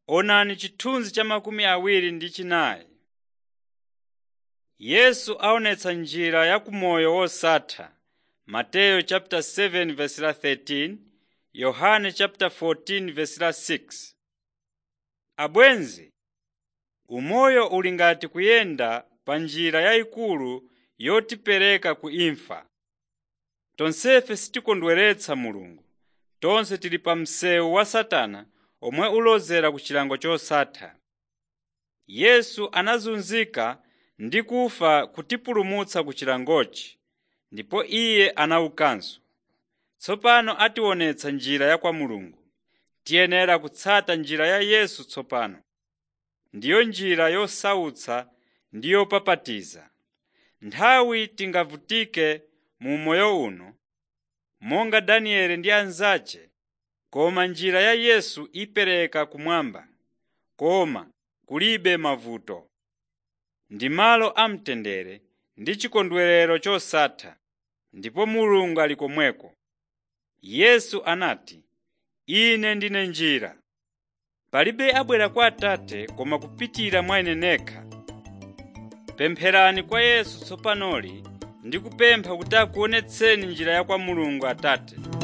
Onani chithunzi cha makumi awiri ndi chinayi. Yesu aonetsa njira ya kumoyo wosatha Mateyu chapter 7 verse la 13, Yohane chapter 14 verse la 6. Abwenzi, umoyo uli ngati kuyenda pa njira yayikulu yotipereka ku imfa. Tonsefe sitikondweretsa Mulungu, tonse tili pa msewu wa Satana omwe ulozera ku chilango chosatha. Yesu anazunzika ndi kufa kutipulumutsa ku chilangochi, ndipo Iye anaukanso. Tsopano ationetsa njira ya kwa Mulungu. Tiyenera kutsata njira ya Yesu tsopano. Ndiyo njira yosautsa ndi yopapatiza. Nthawi tingavutike mu moyo uno, monga Danieli ndi anzace, koma njira ya Yesu ipereka kumwamba, koma kulibe mavuto. Ndi malo amtendere ndi chikondwerero chosatha, ndipo Mulungu ali komweko. Yesu anati, “Ine ndine njira. Palibe abwera kwa Atate koma kupitira mwa Ine nekha.” Pempherani kwa Yesu tsopanoli ndi kupempha kuti akuonetseni njira ya kwa Mulungu Atate.